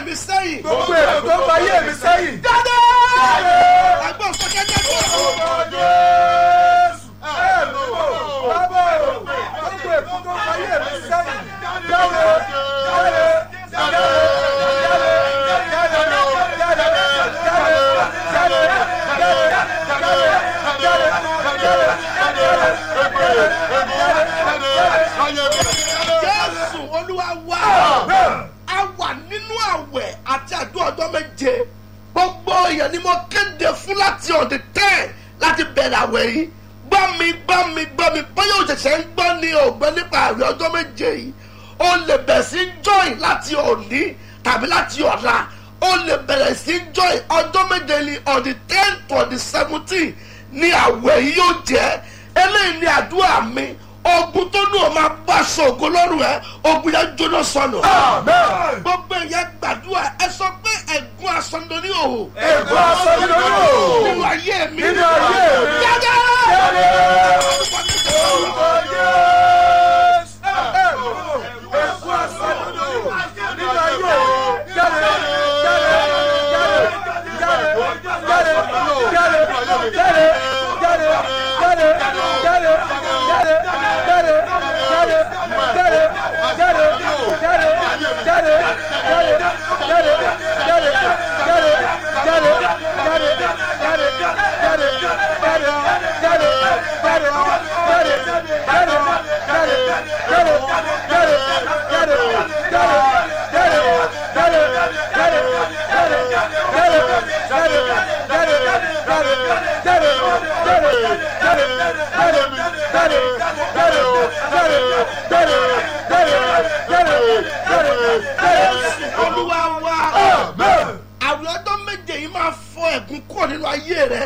mi sẹ́yìn. gbogbo èrò tó fa ayé mi sẹ́yìn. jáde. ẹgbẹ́ òsókè jáde. bàbá o gbogbo èrò tó fa ayé mi sẹ́yìn. jáde jáde jáde jésù olúwa wá. a wà nínú àwẹ̀ àti àdúrà ọjọ́ méje. gbogbo èèyàn ni mo kéde fún láti ọ̀dẹ̀ tẹ́ láti bẹ̀rẹ̀ àwẹ̀ yìí. gbọ́ mi gbọ́ mi gbọ́ mi bóyá òṣèṣẹ́ ń gbọ́ ni ògbẹ́ nípa àwẹ̀ ọjọ́ méje yìí. o lè bẹ̀rẹ̀ sí join láti òní tàbí láti ọ̀la. o lè bẹ̀rẹ̀ sí join ọjọ́ méje ni on the ten to the seventeen ni àwẹ̀ yìí yóò jẹ́ eléyìí ni àdúrà mi ogun tó nù ọ máa bá ṣògo lọ́rùn ẹ ogun yẹn jóná sọnù. gbogbo ìyẹn gbàdúrà ẹ sọ pé ẹ̀gún asọ̀ndọ̀ ní òhò. Ègún asọ̀ndọ̀ ní òhò. nínú ayé mi. Nínú ayé mi. jáde. olúwa wa àwọn ọjọ́ méje yìí máa fọ ẹ̀gún kúrò nínú ayé rẹ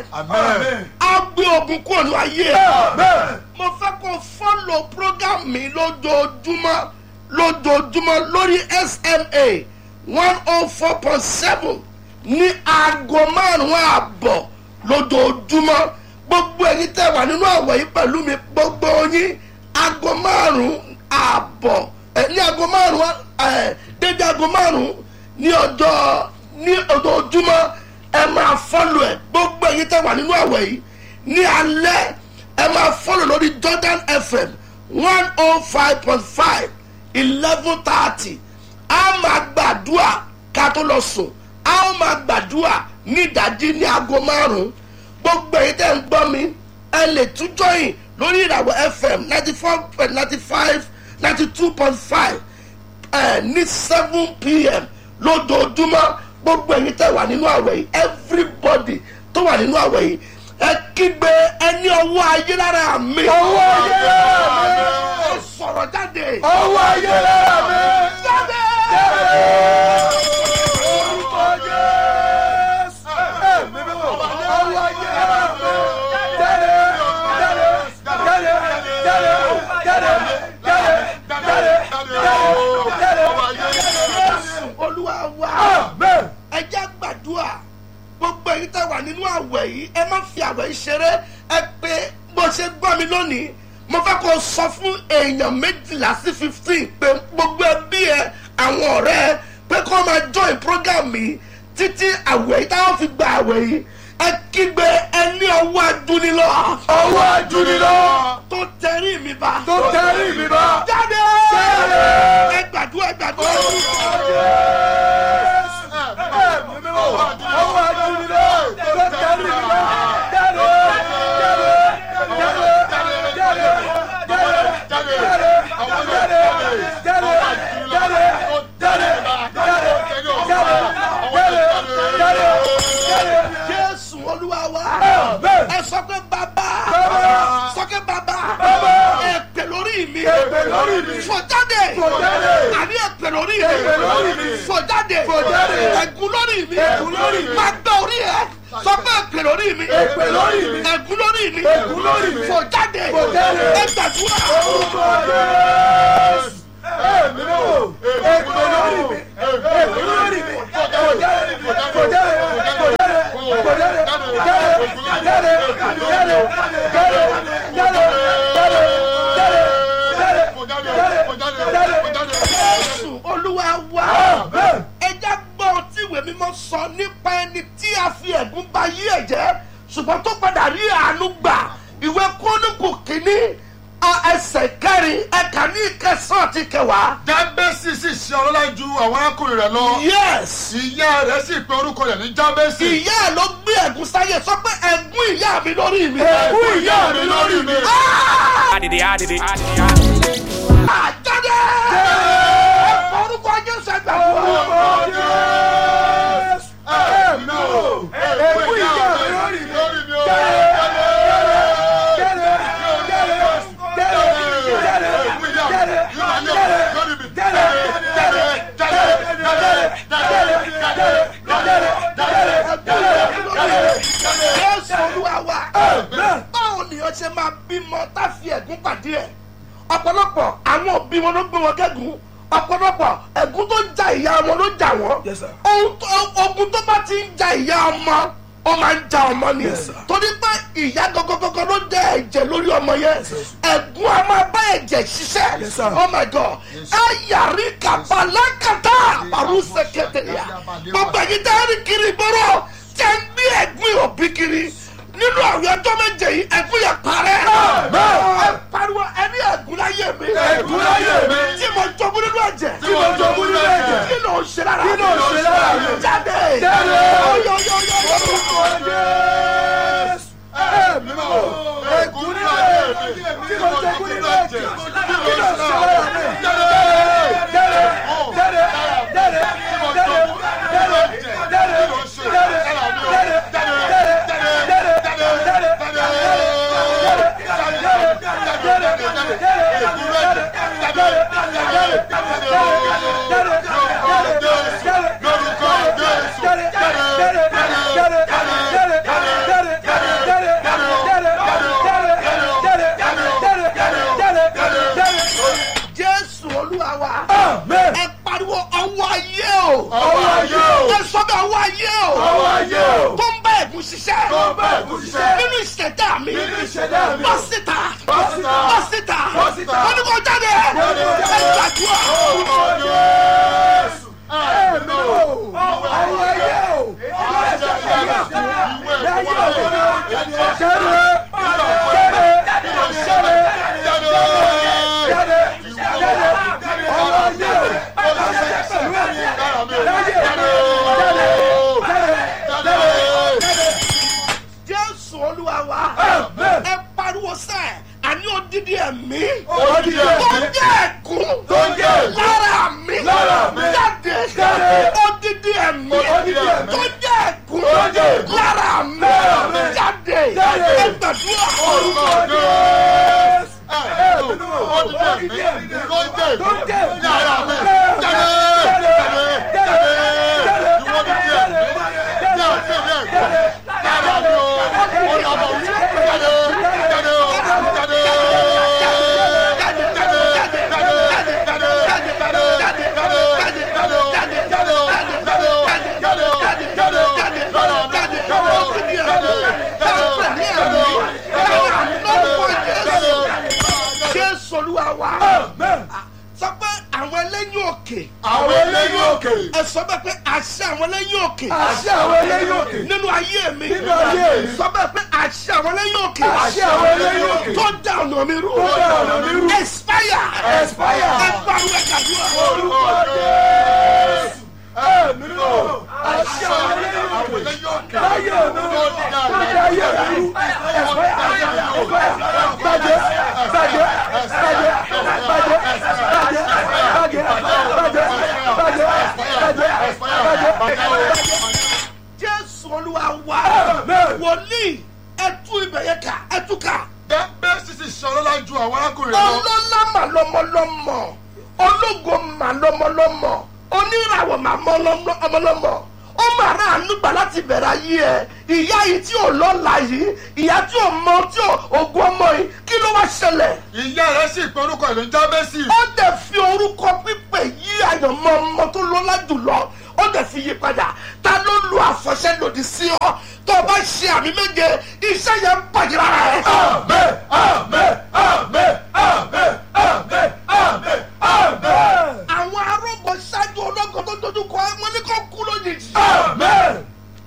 á gbé ogun kúrò nínú ayé rẹ mo fẹ́ kó fọ́lọ̀ program mi lójoojúmọ́ lójoojúmọ́ lórí sma one oh four point seven ní aago márùn-ún ààbọ̀ lójoojúmọ́ gbogbo ẹ̀yin tẹ́ wà nínú àwọ̀ yìí pẹ̀lú mi gbogbo yín aago márùn-ún ààbọ̀ ẹ̀ ní aago márùn-ún ẹ̀ dédé aago márùn-ún ní ọjọ́ ní ojoojúmọ́ ẹ máa fọ́lọ̀ ẹ̀ gbogbo ẹ̀yin tẹ́ wà nínú àwọ̀ yìí ní alẹ́ ẹ máa fọ́lọ̀ lórí jordan fm one oh five point five eleven thirty a máa gbàdúrà ká tó lọ sùn a ó máa gbàdúrà ní ìdájí ní aago márùn-ún gbogbo èyí tẹ́ ń gbọ́ mi ẹ lè tún jọyìn lórí ìràwọ̀ fm ninety four point ninety five ninety two point five ẹ ní seven pm lójoojúmọ́ gbogbo ẹ̀yin tẹ́ wà nínú àwẹ̀ yìí everybody tó wà nínú àwẹ̀ yìí ẹ kígbe ẹni ọwọ́ ayé lára mi. Ọwọ́ ayé lára mi. ẹ sọ̀rọ̀ jáde. ọwọ́ ayé lára mi. jáde. orúkọ Jésù. Ẹ̀mí mímọ́. ọwọ́ ayé lára mi. jáde jáde jáde jáde jáde jáde jáde jáde Jésù olúwa wa. Amen. ẹ jẹ́ gbàdúrà gbogbo èyí tẹ́ wà nínú àwẹ̀ yìí ẹ má fi àwẹ̀ yìí ṣeré ẹ pé bó ṣe gbọ́ mi lónìí mo fẹ́ kó sọ fún èèyàn méjìlá sí fifteen pé gbogbo ẹbí ẹ àwọn ọ̀rẹ́ ẹ pé kó máa join program mi títí àwẹ̀ yìí táwọn fi gba àwẹ̀ yìí ẹ kígbe ẹni ọwọ́ adúnilọ́ ọwọ́ ajúnilọ́. tó tẹrí mi bá tó tẹrí mi bá. jáde Jáde. ẹ gbàdúrà ẹ gbàdúrà. jésù olúwa wa ẹ sọ pé bàbá Bàbá. sọ pé bàbá Bàbá. ẹ pè lórí mi Èpè lórí mi. fọjáde Fọjáde. àní ẹ pè lórí Èpè lórí mi mi. fọjáde Fọjáde. ẹgún lórí mi Ègún lórí mi. má gbẹ orí ẹ sọ pé ẹ pè lórí mi Èpè lórí mi. ẹgún lórí mi Ègún lórí mi. fọjáde Fọjáde. ẹ gbàdúrà Orúkọ Jésù. Ẹ̀mí mímọ́. Èpè lórí mi. Èpè lórí mi. Fọjáde. Fọjáde. Fọjáde. Fọjáde. Jáde. Jáde. Jáde. Jáde. Jáde. Jáde. Jáde. Jáde. Jáde. jésù olúwa wa Amen. ẹ já gbọ́ nípa ẹni tí a fi ẹ̀gún ba yí ẹ̀jẹ̀ ṣùgbọ́n tó padà rí àánú gbà ìwé kóníkù kínní a- ẹsẹ̀ kẹrin ẹ̀ka ní ìkẹsàn àti kẹwàá. jábẹ́sì sì ṣe ọlọ́lá ju àwọn arákùnrin rẹ̀ lọ. yes ìyá rẹ̀ sì pe orúkọ rẹ̀ ní jábẹ́sì. ìyá ẹ̀ ló gbé ẹ̀gún sáyé sọ pé ẹ̀gún ìyá mi lórí mi. ẹ̀gún ìyá mi lórí mi. Ah! I did it, I did it, I did it, I did it. àjáde ẹ̀fọ́ orúkọ jésù ẹgbẹ̀rún. ẹ̀mí o ẹ̀gún ìyá mi lórí mi. lórí mi o. ẹ̀gún ìyá mi lórí mi. jésù olúwa wa báwo ni o ṣe máa bímọ tá a fi ẹ̀gún pàdé ẹ̀ ọ̀pọ̀lọpọ̀ àwọn òbí wọn ló gbé wọn kẹ́gùn ọ̀pọ̀lọpọ̀ ẹ̀gún tó ń ja ìyá wọn ló jà wọ́n Yes, sir. Ohun tó- ogun tó bá ti ń ja ìyá ọmọ ó máa ń ja ọmọ ni Yes, sir. torí pé ìyá gọgọgọgọ ló jẹ ẹ̀jẹ̀ lórí ọmọ yẹn ẹ̀gún a máa bá ẹ̀jẹ̀ ṣiṣẹ́ Yes, sir. oh my god ayari kabalakata parusẹkẹtẹya gbogbo ẹ̀yin tẹ́ ẹ rí kiri gbọ́rọ̀ tẹ́ ń gbé ẹ̀gún òbí kiri nínú àwọn ọjọ́ méje yìí ẹ̀gún yẹn parẹ́ ẹ pariwo ẹni ẹ̀gún láyé mi Ẹ̀gún láyé mi. tí mo jogún nínú ẹ̀jẹ̀ Tí mo jogún nínú ẹ̀jẹ̀. kí ló ń ṣe lára Kí ló ń ṣe lára mi? jáde Jáde. Oyoyoyoyo. ẹ̀mí o ẹ̀gún nínú ẹ̀jẹ̀ tí mo jogún nínú ẹ̀jẹ̀ kí ló ṣe lára mi. jésù olúwa wa ẹ pariwo ọwọ́ ayé o Ọwọ́ ayé o. ẹ sọ bẹ́ẹ̀ ọwọ́ ayé o Ọwọ́ ayé o. tó ń bá ẹ̀gún ṣiṣẹ́ Tó ń bá ẹ̀gún ṣiṣẹ́. nínú ìṣẹ̀dá mi Nínú ìṣẹ̀dá mi. bọ́ síta Bọ́ síta. bọ́ síta Bọ́ síta. wọ́n ní kò jáde ẹ gbàdúrà jésù olúwa wa ẹ pariwo sẹ́ àní odidi ẹ̀mí Odidi ẹ̀mí. tó jẹ́ ẹ̀gún Tó jẹ́ ẹ̀gún. lára mi Lára mi. jáde Jáde. odidi ẹ̀mí Odidi ẹ̀mí. tó jẹ́ ẹ̀gún Tó jẹ́ ẹ̀gún. lára mi Lára mi. jáde Jáde. ẹ gbàdúrà jésù olúwa wa sọ pé àwọn ẹlẹ́yìn òkè Àwọn eléyìí òkè. ẹ sọ bẹ́ẹ̀ pé àṣẹ àwọn ẹlẹ́yìn òkè Àṣẹ àwọn eléyìí òkè. nínú ayé mi Nínú ayé mi. sọ bẹ́ẹ̀ pé àṣẹ àwọn ẹlẹ́yìn òkè Àṣẹ àwọn eléyìí òkè. tó dá ọ̀nà mi rú Tó dá ọ̀nà mi rú. expire Expire. ẹ bá wẹ kàdúrà Orúkọ Jésù. Ẹ̀mí o. Àṣẹ àwọn eléyìí òkè. Láyé mi. Tó dá ayé mi rú. jésù olúwa wa wòlíì ẹtú ibẹ̀ yẹn kà ẹtú kà Bẹ́ẹ̀ sísì ṣọlọ́lá ju àwọn arákùnrin lọ. ọlọ́lá mà lọ́mọlọ́mọ ológo mà lọ́mọlọ́mọ oníràwọ̀ mà mọ́lọ́mọ ó mà rà ànúgbà láti bẹ̀rẹ̀ ayé ẹ̀ ìyá yìí tí ò lọ́la yìí ìyá tí ò mọ tí ò ògùn ọmọ yìí kí ló wá ṣẹlẹ̀ Ìyá rẹ̀ sì pe orúkọ ìlú Jábẹ́sì. ó dẹ̀ fi orúkọ pípé yí àyànmọ́ ọmọ tó lọ́lá jùlọ ó dẹ̀ fi yí padà ta ló lu àfọ̀ṣẹ́ lòdì sí ọ tó o bá ṣe àmì méje iṣẹ́ yẹn ń bàjẹ́ lára ẹ̀. Àmín, àmín, àmín, àmín, àmín, àmín, àmín. àwọn arógbó ṣáájú ológun tó dojú kọ wọn ní kó kú lójijì. Àmín.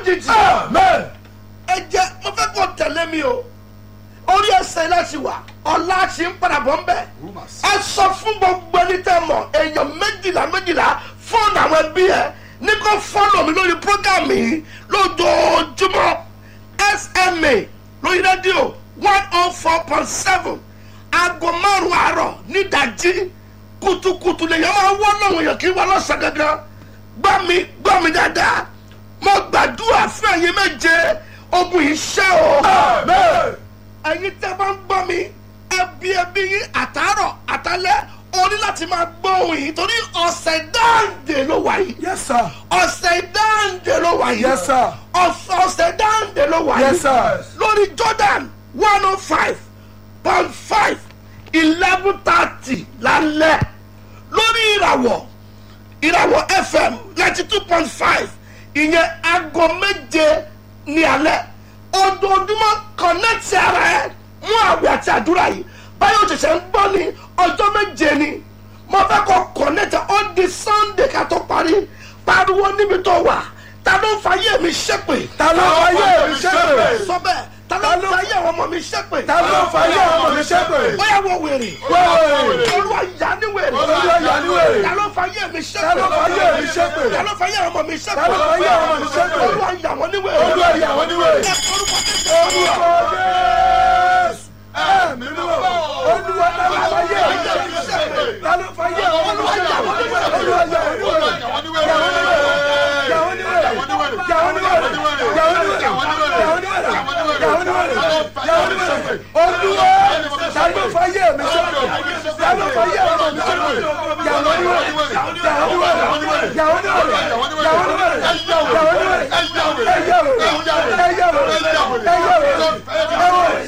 lójijì ẹ jẹ́ mo fẹ́ kó tẹ̀lé mi o orí ẹsẹ̀ láti wà ọ̀la ṣì ń padà bọ̀ ń bẹ̀ ẹ sọ fún gbogbo ẹni tẹ́ mọ̀ èèyàn méjìlá méjìlá fóònù àwọn ẹbí ẹ ní kó fọ́lọ̀ mi lórí prógámù yìí lójoojúmọ́ sma lórí rédíò one oh four point seven aago márùn àárọ̀ nídàjí kùtùkùtù lèyàn máa wọ́ lọ́wọ́ èèyàn kí wọ́n lọ́sàn gangan gbọ́ mi gbọ́ mi dáadáa mo gbàdúrà fún ẹ̀yin méje ogun yìí ṣẹ́ o ẹ̀yin tẹ́ bá ń gbọ́ mi ẹbí ẹbí yín àtàárọ̀ àtàlẹ́ o ní láti máa gbọ́ ohun yìí torí ọ̀sẹ̀ dáǹdè ló wà yìí Yes, sir. ọ̀sẹ̀ dáǹdè ló wà yìí Yes, sir. ọ̀sẹ̀ ọ̀sẹ̀ dáǹdè ló wà yìí Yes, sir. lórí jordan one oh five point five eleven thirty lálẹ́ lórí ìràwọ̀ ìràwọ̀ fm ninety two point five ìyẹn aago méje ní alẹ́ ojoojúmọ́ kọ̀nẹ́tì ara ẹ mú àwẹ̀ àti àdúrà yìí báyọ̀ ṣẹ̀ṣẹ̀ ń gbọ́ ní ọjọ́ méje ni mo fẹ́ kọ́ kọ̀nẹ́tì ó di sunday ká tó parí pariwo níbi tó wà ta ló ń fa ayé mi ṣépè Ta ló fa ayé mi ṣépè? sọ bẹ́ẹ̀ ta ló ń fa ayé àwọn ọmọ mi ṣépè Ta ló fa ayé ọmọ mi ṣépè? bóyá wọ wèrè Wèrè. olúwa yà ní wèrè Olúwa yà ní wèrè. ta ló fa ayé mi ṣépè Ta ló fa ayé mi ṣépè? ta ló fa ayé àwọn ọmọ mi ṣépè Ta ló fa ayé ọmọ mi ṣépè? olúwa yà wọ́n ní wèrè Olúwa yà wọ́n ní wèrè. ẹ orúkọ kékeré Orúkọ Jésù. Ẹ̀mí mímọ́. Olúwa ta ló fa ayé mi ṣépè? Ta ló fa ayé ọmọ mi ṣépè? Olúwa yà wọ́n ní wèrè. Yà wọ́n ní wèrè. Yà wọ́n ní wèrè. Yà wọ́n ní wèrè. Yà wọ́n ní wèrè. Yà wọ́n ní wèrè. Yà wọ́n ní wèrè. Yà wọ́n ní wèrè. Yà wọ́n ní wèrè. Olúwa ta ló fa ayé mi ṣépè? Ta ló fa ayé ọmọ mi ṣépè? Yà wọ́n ní wèrè. Yà wọ́n ní wèrè. Yà wọ́n ní wèrè. Yà wọ́n ní wèrè. Yà wọ́n ní wèrè. Yà wọ́n ní wèrè. Ẹ yà wèrè. Ẹ yà wèrè. Ẹ yà wèrè. Ẹ yà wèrè.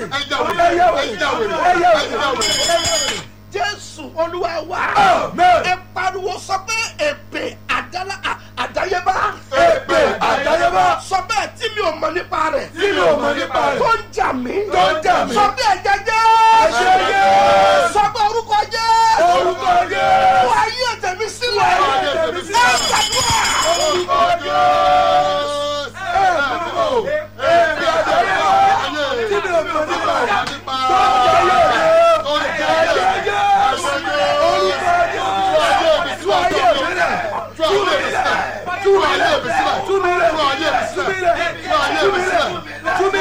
jésù olúwa wa Amen. ẹ pariwo sọ pé èpè àdálá à- àdáyébá Èpè àdáyébá. sọ bẹ́ẹ̀ tí mi ò mọ̀ nípa rẹ̀ Tí mi ò mọ̀ nípa rẹ̀. tó ń jà mí Tó ń jà mí. sọ bí ẹ̀jẹ̀ jẹ́ Ẹ̀jẹ̀ Jésù. sọ pé orúkọ jẹ́ Orúkọ Jésù. wà á yí ẹ̀tẹ̀mí sílẹ̀ Wà á yí ẹ̀tẹ̀ mi sílẹ̀. ẹ gbàdúrà. Orúkọ Jésù. Ẹ̀mí mímọ́. Èpè àdáyébá. Tí mi ò mọ̀ nípa rẹ̀. Tó ń jẹ ayé rẹ̀. Ẹ̀jẹ̀ Jésù. Orúkọ Jésù. Tú ayé mi lẹ̀. Tú mi lẹ̀. Tú mi lẹ̀. Tú mi lẹ̀. Tú mi lẹ̀. Tú mi lẹ̀. Tú mi lẹ̀. Tú mi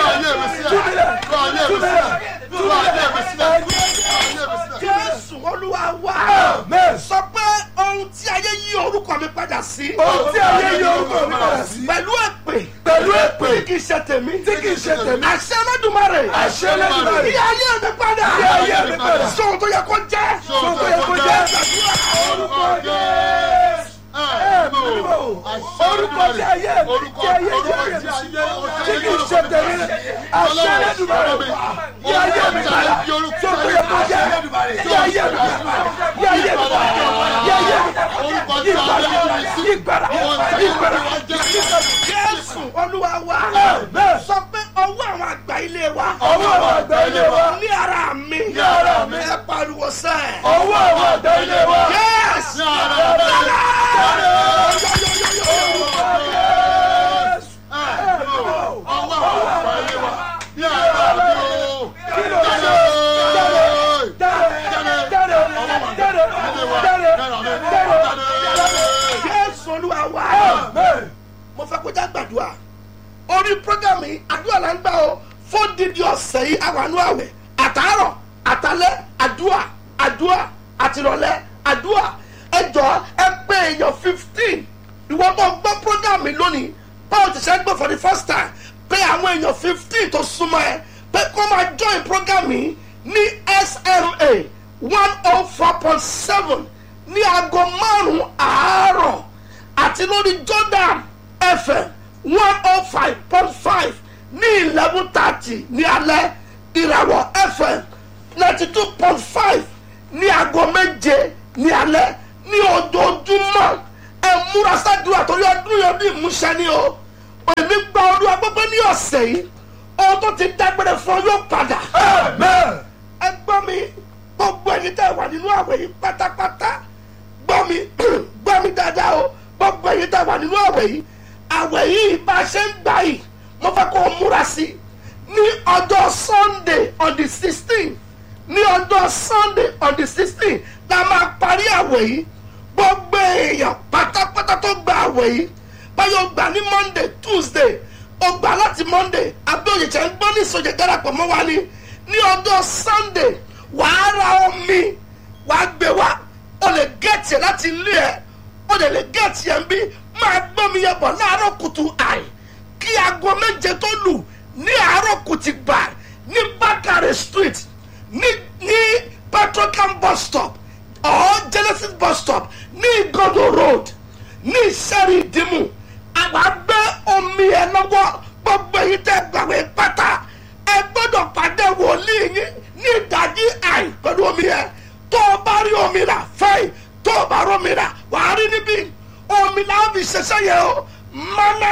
lẹ̀. Tú mi lẹ̀. jésù olúwa wa Amen. sọ pé ohun tí ayé yí orúkọ mi padà sí Ohun tí ayé yí orúkọ mi padà sí. pẹ̀lú èpè Pẹ̀lú èpè. tí kì í ṣe tèmi Tí kì í ṣe tèmi. àṣẹ lẹ́dùnmarè Àṣẹ Olódùmarè. yí ayé mi padà Yí ayé mi padà. sóhun tó yẹ kó jẹ́ Ohun tó yẹ kó jẹ́. Orúkọ Jésù. Ẹ̀mí mímọ́. Orúkọ tí ayé mi. Tí ayé jẹ́ mi. Tí kì í ṣe tèmi. Àṣẹ Olódùmarè. Yí ayé mi padà. Ohun tó yẹ kó jẹ́. Yí ayé mi padà. Yí ayé mi padà. Yí ayé mi padà. Yí padà. Yí padà. Yí padà. jésù olúwa wa Amen. sọ pé ọwọ́ àwọn àgbà ilé wa Ọwọ́ àwọn àgbà ilé wa. ní ara mi Ní ara mi. ẹ pariwo sẹ́ẹ̀. Ọwọ́ àwọn àgbà ilé wa. Yes! Jésù olúwa wa. Mo fẹ́ kó já gbàdúrà. Orí prógámù yìí, àdúrà là ń gbà o. Fún dídí ọ̀sẹ̀ yìí, àwọn àwẹ̀. Àtàárọ̀, àtàlẹ́, àdúrà, àdúrà, àtìrọ̀lẹ́, àdúrà. Ẹ jọ ẹ pé èèyàn fifteen. Ìwọ tó gbọ́ prógámù yìí lónìí. Báwo ti ṣe ń gbọ́ for the first time? Pé àwọn èèyàn fifteen tó súnmọ́ ẹ. Pé kó máa join prógámù yìí ní SMA one oh four point seven ní aago márùn-ún àárọ̀ àti lórí jordan fm one oh five point five ní eleven thirty ní alẹ́ ìràwọ̀ fm ninety two point five ní aago méje ní alẹ́ ní ojoojúmọ́ ẹ múra sádùúrà torí ọdún yẹn bí ìmúṣẹ ni o èmi gba ọdún agbẹ́gbẹ́ ní ọ̀sẹ̀ yìí ohun tó ti dágbére fún ọ yóò padà ẹ gbọ́ mi gbogbo ẹni tẹ́ wà nínú àwẹ̀ yìí pátápátá gbọ́ mi gbọ́ mi dáadáa o gbogbo ẹni tẹ́ wà nínú àwẹ̀ yìí àwẹ̀ yìí bá a ṣe ń gbà yìí mo fẹ́ kó o múra sí ní ọjọ́ sunday on the sixteen ní ọjọ́ sunday on the sixteen la máa parí àwẹ̀ yìí gbogbo èèyàn pátápátá tó gba àwẹ̀ yìí báyọ̀ gbà ní monday tuesday ó gbà láti monday abẹ́òyèjẹ́ ń gbọ́ ní ìsọjẹ́ darapọ̀ mọ́ wa ní ní ọjọ́ sunday wàá ra omi wàá gbé wá o lè gẹ̀ẹ́tì ẹ̀ láti ilé ẹ̀ o lè lè gẹ̀ẹ́tì ẹ̀ ń bí máa gbọ́ mi yẹn bọ̀ láàárọ̀ kùtù àì kí aago méje tó lù ní àárọ̀ kùtì gbà ní bákàrẹ̀ street ní ní petrocam bus stop or genesis bus stop ní igodo road ní ìṣẹ́rí ìdìmú àwọn agbẹ́ omi ẹ̀ lọ́wọ́ gbogbo èyí tẹ́ gbàgbé pátá ẹ gbọ́dọ̀ pàdé wòlíì yín ní ìdájí àì pẹ̀lú omi ẹ̀ tó o bá rí omi rà fẹ́ẹ̀ tó o bá rí omi rà wàá rí níbí omi làwọn fi ṣiṣẹ́ yẹn o mana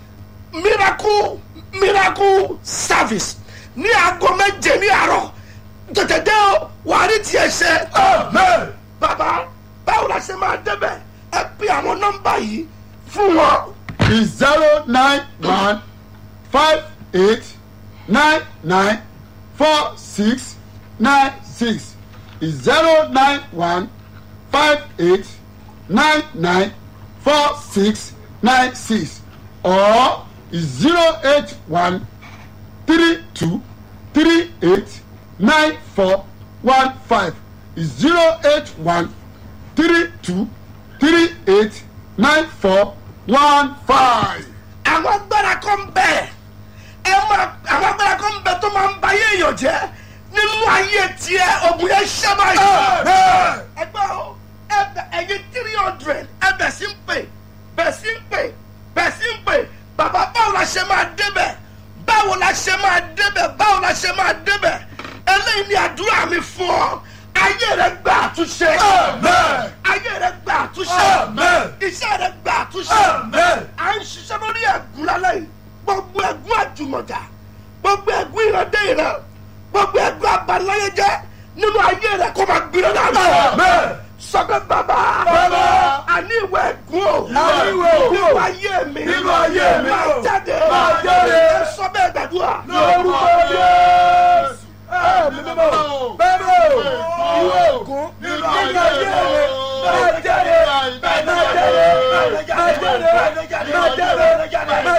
miracle miracle service ní aago méje ní àárọ̀ tètè dé o wàá rí tiẹ̀ ṣe. amen. bàbá báwo la ṣe máa débẹ̀ ẹ pè àwọn nọ́mbà yìí fún wọn. is zero nine one five eight nine nine four six nine six is zero nine one five eight nine nine four six nine six or is zero eight one three two three eight nine four one five is zero eight one three two three eight nine four one five. àwọn agbára kan bẹ ẹ máa àwọn agbára kan bẹ tó máa ń ba ayé èèyàn jẹ nínú ayé tiẹ ogun yẹn ṣẹ báyìí. ẹgbẹ́ o ẹbẹ ẹyin three hundred ẹbẹ̀ sí ń pè bẹ̀ sí ń pè bẹ̀ sí ń pè bàbá báwo la ṣe máa débẹ̀ báwo la ṣe máa débẹ̀ báwo la ṣe máa débẹ̀ eléyìí ni àdúrà mi fún ọ ayé rẹ gba àtúnṣe Amen. ayé rẹ gba àtúnṣe Amen. iṣẹ́ rẹ gba àtúnṣe Amen. à ń ṣiṣẹ́ lórí ẹ̀gún lálẹ́ yìí gbogbo ẹ̀gún àjùmọ̀jà gbogbo ẹ̀gún ìrandé ìran gbogbo ẹ̀gún abaláyéjẹ́ nínú ayé rẹ̀ kó máa gbiná dànù. Amen. sọ́kẹ́ bàbá Bàbá. àní ìwé ẹ̀gún o Àní ìwé ẹ̀gún o. nínú ayé mi Nínú ayé mi máa o. jáde Máa jáde. ẹ sọ bẹ́ẹ̀ gbàdúrà. lórúkọ jésù ẹ̀mí mímọ́ bẹ́ẹ̀ o ìwé ògún nínú ayé rẹ̀ máa jáde máa jáde máa jáde máa jáde máa jáde máa jáde máa jáde máa jáde máa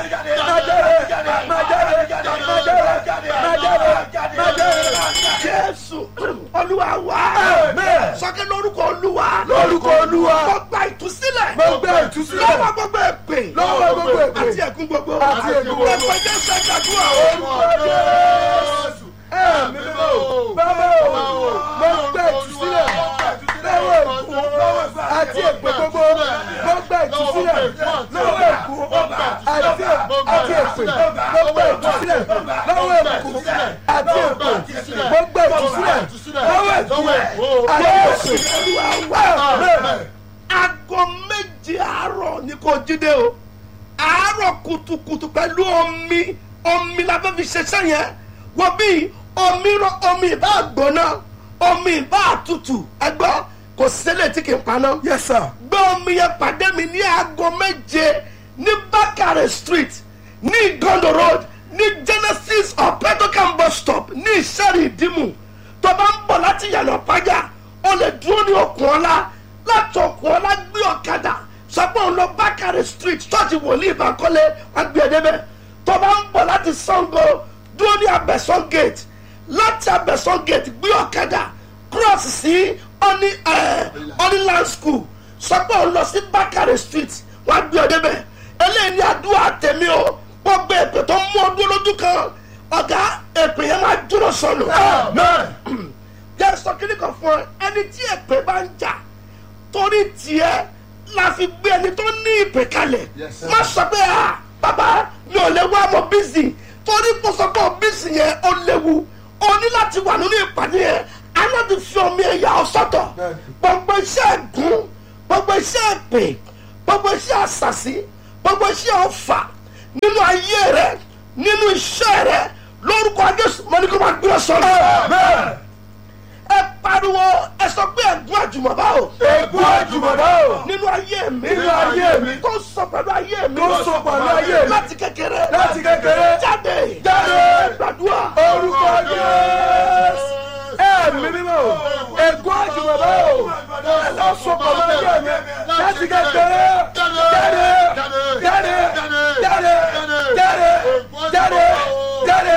jáde máa jáde. jésù olúwa wá Amen. sọ́kẹ́ lórúkọ olúwa Lórúkọ Olúwa. mo gba ìtúsílẹ̀ Mo gba ìtúsílẹ̀. lọ́wọ́ gbogbo èpè Lọ́wọ́ gbogbo èpè. àti ẹ̀gún gbogbo Àti ẹ̀gún gbogbo. ẹ̀pẹ̀ jésù ẹ̀dàdúrà o. orúkọ jésù ẹ̀mí mímọ́ bàbá o mo gbẹ ìtúsílẹ̀ lọ́wọ́ ègún àti èpè gbogbo mo gbẹ ìtúsílẹ̀ lọ́wọ́ ègún àti àti èpè mo gbẹ ìtúsílẹ̀ lọ́wọ́ ègún àti èpè mo gbẹ ìtúsílẹ̀ lọ́wọ́ ègún àti èpè olúwa wá aago méje àárọ̀ ni kò jíde o àárọ̀ kùtùkùtù pẹ̀lú omi omi la fẹ́ fi ṣiṣẹ́ yẹn wọ́n bí omi rọ omi ìbá gbóná omi ìbá tutù ẹgbọ́ kò sílẹ̀ tí kì í paná yes sir gbé omi yẹn pàdé mi ní aago méje ní bákàrẹ̀ street ní igondo road ní genesis ọ̀pẹ́tọ́kàn bus stop ní ìṣẹ́rì ìdímù tó bá ń bọ̀ láti yànnà pàjá o lè dúró ní okùn ọ̀la láti okùn ọ̀la gbé ọ̀kadà sọ pé òun lọ bákàrẹ̀ street ṣọ́ọ̀ṣì wòlíì ìbákọ́lé agbẹ̀dẹ́bẹ̀ tó bá ń bọ̀ láti sango dúró ní abẹ́sán gate láti abẹ́sán gate gbé ọ̀kadà cross sí ọ́ní ọ́níland school sọ pé òun lọ sí bákàrẹ̀ street wọ́n á gbé ọ débẹ̀ eléyìí ní àdúrà tèmi o wọ́n gbé èpè tó mú ọdún lójú kan ọ̀gá èpè yẹn máa dúró sọnù. amen jẹ́ sọ kíní kan fún ẹ ẹni tí èpè bá ń jà torí tiẹ̀ la fi gbé ẹni tó ní ìpè kalẹ̀ Yes, sir. má sọ pé ah bàbá mi ò lè wá mọ bísí torí kò sọ pé bísí yẹn ó léwu o ní láti wà nínú ìpàdé yẹn a ní láti fi omi ẹ̀yà ọ̀sọ́tọ̀ Bẹ́ẹ̀ni. gbogbo iṣẹ́ ẹ̀gún gbogbo iṣẹ́ ẹ̀pè gbogbo iṣẹ́ àṣàṣì gbogbo iṣẹ́ ọ̀fà nínú ayé rẹ nínú iṣẹ́ rẹ lórúkọ Jésù mọ́ni kó máa gbé ọ sọ́nà amen ẹ pariwo ẹ sọ pé ẹ̀gún àjùmọ̀bá o ègún àjùmọ̀dá o nínú ayé mi Nínú ayé mi. tó sọ pẹ̀lú ayé mi Tó sọ pẹ̀lú ayé mi. láti kékeré láti kékeré jáde Jáde. gbàdúrà orúkọ jésù ẹ̀mí mímọ́ o ègún àjùmọ̀dá o tó sọ pẹ̀lú ayé mi láti kékeré jáde jáde jáde jáde jáde jáde jáde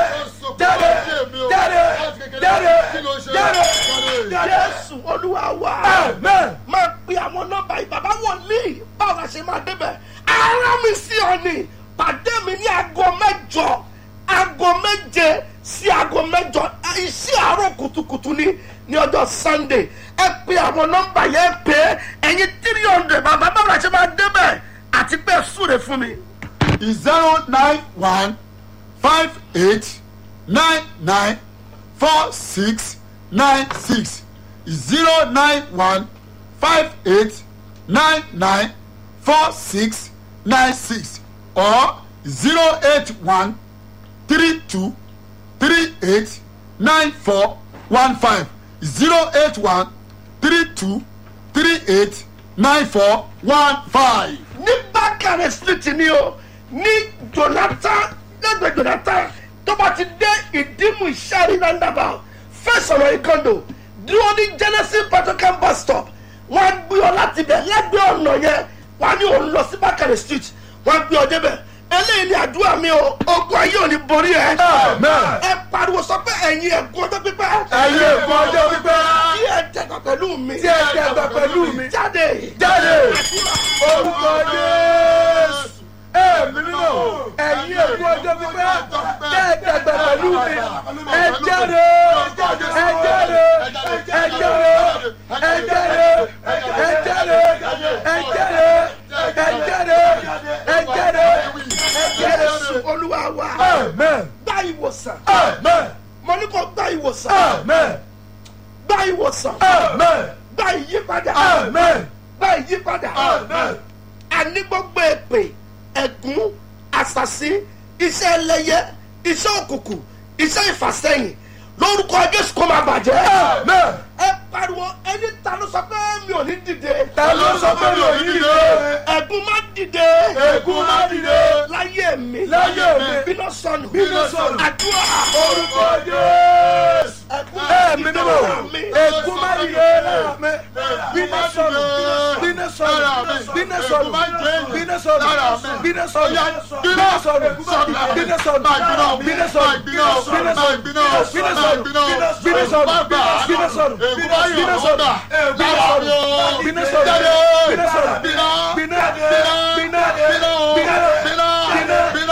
jáde jáde jáde jáde jésù olúwa wa amen máa pe àwọn nọ́mbà yìí bàbá wòlíì báwo la ṣe máa débẹ̀ ara mi sí ọ ni pàdé mi ní aago mẹ́jọ aago méje sí aago mẹ́jọ iṣẹ́ àárọ̀ kùtùkùtù ni ní ọjọ́ sunday ẹ pe àwọn nọ́mbà yẹn pé ẹ̀yin three hundred bàbá báwo la ṣe máa débẹ̀ àti pé súre fún mi. zero nine one five eight nine nine four six nine six zero nine one five eight nine nine four six nine six or zero eight one three two three eight nine four one five zero eight one three two three eight nine four one five. ní bákàrẹ̀ street ni o ní jonathan lẹ́gbẹ̀ẹ́ jonathan tó bá ti dé ìdímù ìṣàrí roundabout fẹsọ̀rọ̀ ìkọ́ndò dúró ní genesis petrocam bus stop wọ́n á gbé ọ láti bẹ̀ lẹ́gbẹ̀ẹ́ ọ̀nà yẹn wọ́n á ní òun lọ sí bákàrẹ̀ street wọ́n á gbé ọ débẹ̀ eléyìí ni àdúrà mi o ogun ayé ò ní borí ẹ amen ẹ pariwo sọ pé ẹ̀yin ẹ̀gún ọjọ́ pípẹ́ ẹ̀yin ègún ọjọ́ pípẹ́ tí ẹ dẹ̀gbà pẹ̀lú mi tí ẹ dẹ̀gbà pẹ̀lú mi jáde jáde àdúrà orúkọ jésù ẹ̀mí mímọ́ ẹ̀yin ègún ọjọ́ pípẹ́ tí ẹ dẹ̀gbà pẹ̀lú mi ẹ jáde ẹ jáde ẹ jáde ẹ jáde ẹ jáde ẹ jáde ẹ jáde ẹ jáde ẹ jáde jésù olúwa wa amen gba ìwòsàn amen mo ní kó gba ìwòsàn amen gba ìwòsàn amen gba ìyípadà amen gba ìyípadà amen àní gbogbo èpè ẹ̀gún àṣàṣì iṣẹ́ ẹlẹ́yẹ iṣẹ́ òkùnkùn iṣẹ́ ìfàsẹ́yìn lórúkọ jésù kó máa bàjẹ́ amen. ẹ pariwo ẹni ta ló sọ pé mi ò ní dìde ta ló sọ pé mi ò ní dìde ẹ̀gún má dìde ègún má dìde láyé mi Láyé mi. bínú sọnù Bínú sọnù. àdúrà orúkọ jésù ẹ̀gún ẹ̀mí mímọ́ ègún má dìde lára mi bínú sọnù bínú sọnù bínú sọnù bínú sọnù bínú sọnù bínú sọnù bínú sọnù bínú sọnù bínú sọnù bínú sọnù bínú sọnù bínú sọnù bínú sọnù bínú sọnù bínú sọnù bínú bínú bínú bínú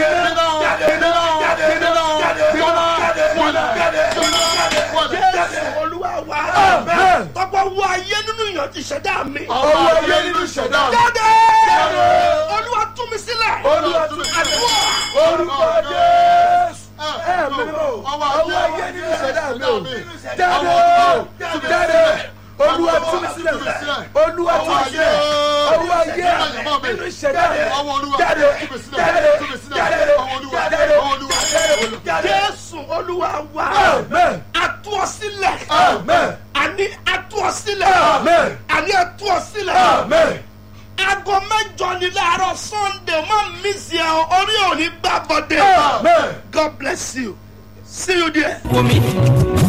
jésù olúwa wa Amen. tọ́pọ̀ wọ ayé nínú ìyànjú ìṣẹ̀dá mi ọwọ́ ayé nínú ìṣẹ̀dá mi. jáde olúwa tú mi sílẹ̀ Olúwa tú mi sílẹ̀. àdúrà orúkọ jésù ẹ̀mí o ọwọ́ ayé nínú ìṣẹ̀dá mi o jáde o jáde olúwa tú mi sílẹ̀ olúwa tú mi sílẹ̀ ọwọ́ ayé nínú ìṣẹ̀dá mi jáde jáde jáde jáde jésù olúwa wa amen atú ọ sílẹ̀ amen àní atú ọ sílẹ̀ Amen. àní atú ọ sílẹ̀ amen aago mẹ́jọ ni láàárọ̀ sunday má mísì ẹ orí òní gbà bọ́dẹ̀ amen. god bless you see you there. Wumi